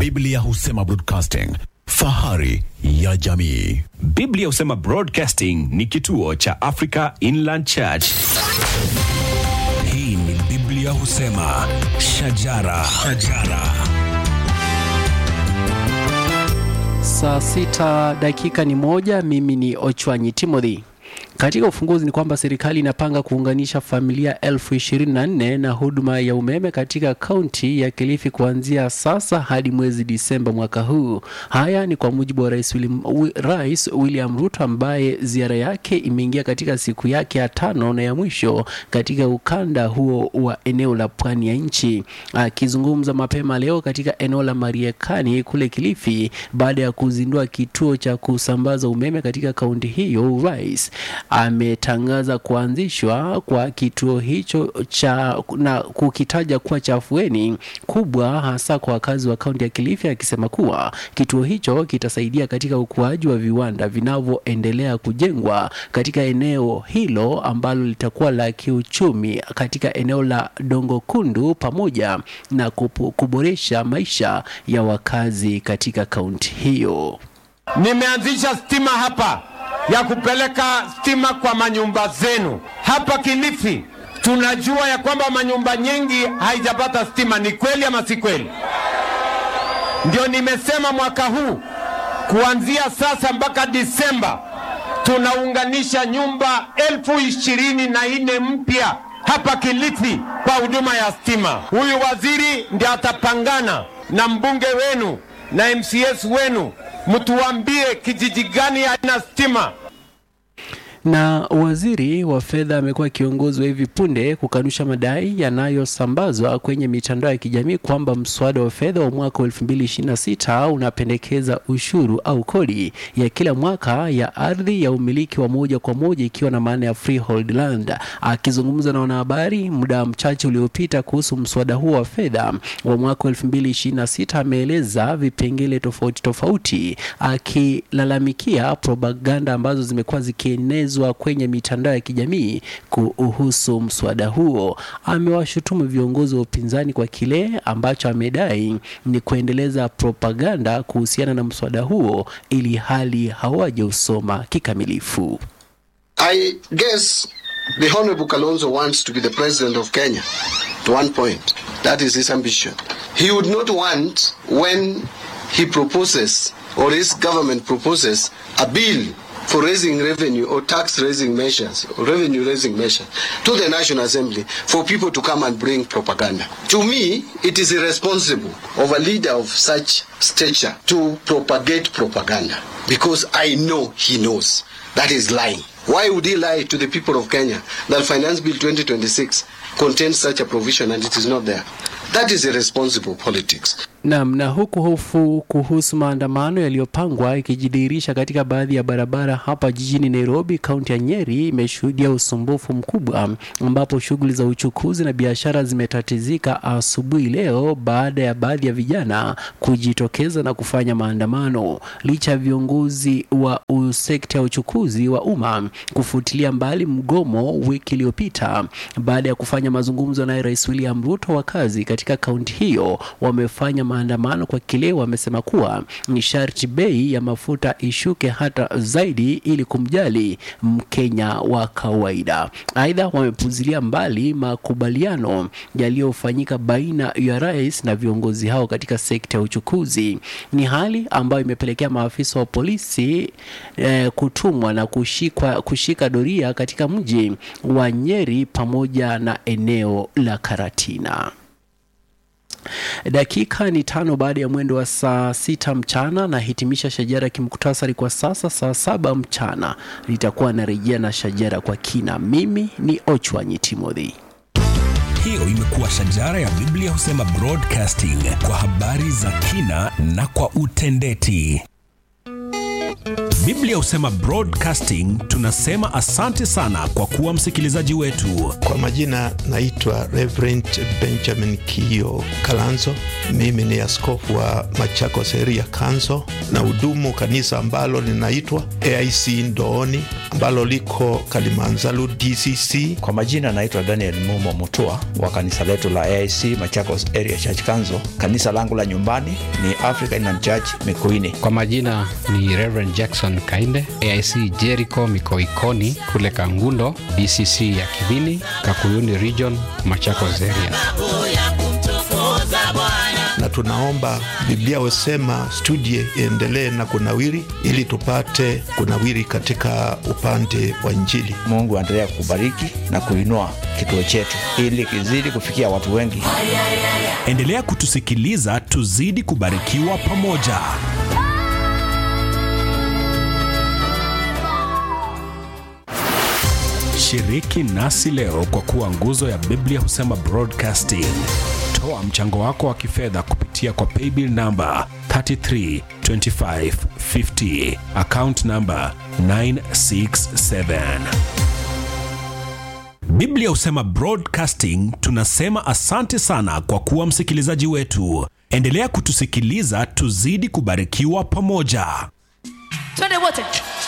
Biblia husema broadcasting, fahari ya jamii. Biblia husema Broadcasting ni kituo cha Africa Inland Church. Hii ni Biblia husema shajara, shajara. Saa sita dakika ni moja. Mimi ni Ochwanyi Timothy. Katika ufunguzi ni kwamba serikali inapanga kuunganisha familia elfu ishirini na nne na huduma ya umeme katika kaunti ya Kilifi kuanzia sasa hadi mwezi Disemba mwaka huu. Haya ni kwa mujibu wa Rais William, Wi- Rais William Ruto ambaye ziara yake imeingia katika siku yake ya tano na ya mwisho katika ukanda huo wa eneo la pwani ya nchi. Akizungumza mapema leo katika eneo la Mariakani kule Kilifi baada ya kuzindua kituo cha kusambaza umeme katika kaunti hiyo, rais ametangaza kuanzishwa kwa kituo hicho cha na kukitaja kuwa cha afueni kubwa hasa kwa wakazi wa kaunti ya Kilifi, akisema kuwa kituo hicho kitasaidia katika ukuaji wa viwanda vinavyoendelea kujengwa katika eneo hilo ambalo litakuwa la kiuchumi katika eneo la Dongo Kundu pamoja na kupu- kuboresha maisha ya wakazi katika kaunti hiyo. Nimeanzisha stima hapa ya kupeleka stima kwa manyumba zenu hapa Kilifi. Tunajua ya kwamba manyumba nyingi haijapata stima. Ni kweli ama si kweli? Ndio nimesema mwaka huu kuanzia sasa mpaka Disemba tunaunganisha nyumba elfu ishirini na nne mpya hapa Kilifi kwa huduma ya stima. Huyu waziri ndiye atapangana na mbunge wenu na MCS wenu, mtuambie kijiji gani haina stima. Na waziri wa fedha amekuwa kiongozi wa hivi punde kukanusha madai yanayosambazwa kwenye mitandao ya kijamii kwamba mswada wa fedha wa mwaka wa 2026 unapendekeza ushuru au kodi ya kila mwaka ya ardhi ya umiliki wa moja kwa moja ikiwa na maana ya freehold land. Akizungumza na wanahabari muda mchache uliopita kuhusu mswada huo wa fedha wa mwaka wa 2026 ameeleza vipengele tofauti tofauti akilalamikia propaganda ambazo zimekuwa zikienezwa kwenye mitandao ya kijamii kuhusu mswada huo. Amewashutumu viongozi wa upinzani kwa kile ambacho amedai ni kuendeleza propaganda kuhusiana na mswada huo ili hali hawajausoma kikamilifu. I guess the Honorable Kalonzo wants to be the president of Kenya to one point. That is his ambition. He would not want when he proposes or his government proposes a bill for raising revenue or tax raising measures or revenue raising measures to the National Assembly for people to come and bring propaganda. To me, it is irresponsible of a leader of such stature to propagate propaganda because I know he knows that is lying. Why would he lie to the people of Kenya that Finance Bill 2026 contains such a provision and it is not there? That is irresponsible politics. Naam, na huku hofu kuhusu maandamano yaliyopangwa ikijidhihirisha katika baadhi ya barabara hapa jijini Nairobi, kaunti ya Nyeri imeshuhudia usumbufu mkubwa, ambapo shughuli za uchukuzi na biashara zimetatizika asubuhi leo baada ya baadhi ya vijana kujitokeza na kufanya maandamano, licha ya viongozi wa u- sekta ya uchukuzi wa umma kufutilia mbali mgomo wiki iliyopita baada ya kufanya mazungumzo naye Rais William Ruto. Wakazi katika kaunti hiyo wamefanya maandamano kwa kile wamesema kuwa ni sharti bei ya mafuta ishuke hata zaidi ili kumjali Mkenya wa kawaida. Aidha, wamepuzilia mbali makubaliano yaliyofanyika baina ya rais na viongozi hao katika sekta ya uchukuzi. Ni hali ambayo imepelekea maafisa wa polisi eh, kutumwa na kushikwa, kushika doria katika mji wa Nyeri pamoja na eneo la Karatina. Dakika ni tano baada ya mwendo wa saa sita mchana na hitimisha shajara kimuktasari kwa sasa. Saa saba mchana nitakuwa narejea na shajara kwa kina. Mimi ni Ochwanyi Timothy. Hiyo imekuwa shajara ya Biblia husema broadcasting kwa habari za kina na kwa utendeti. Biblia husema broadcasting, tunasema asante sana kwa kuwa msikilizaji wetu. Kwa majina naitwa Reverend Benjamin Kio Kalanzo. Mimi ni askofu wa Machakos Area Council na hudumu kanisa ambalo linaitwa AIC Ndooni ambalo liko Kalimanzaru DCC. Kwa majina naitwa Daniel Mumo Mutua wa kanisa letu la AIC Machakos Area Church Council. Kanisa langu la nyumbani ni Africa Inland Church Mikuini. Kwa majina ni Reverend Jackson Kainde, AIC Jericho Mikoikoni kule Kangundo, DCC ya Kivini, Kakuyuni Region, Machakos Area. na tunaomba Biblia husema studie iendelee na kunawiri, ili tupate kunawiri katika upande wa Injili. Mungu aendelea kubariki na kuinua kituo chetu ili kizidi kufikia watu wengi. Endelea kutusikiliza, tuzidi kubarikiwa pamoja. Shiriki nasi leo kwa kuwa nguzo ya Biblia husema broadcasting. Toa mchango wako wa kifedha kupitia kwa paybill namba 332550 account namba 967. Biblia husema broadcasting. Tunasema asante sana kwa kuwa msikilizaji wetu. Endelea kutusikiliza, tuzidi kubarikiwa pamoja. twende wote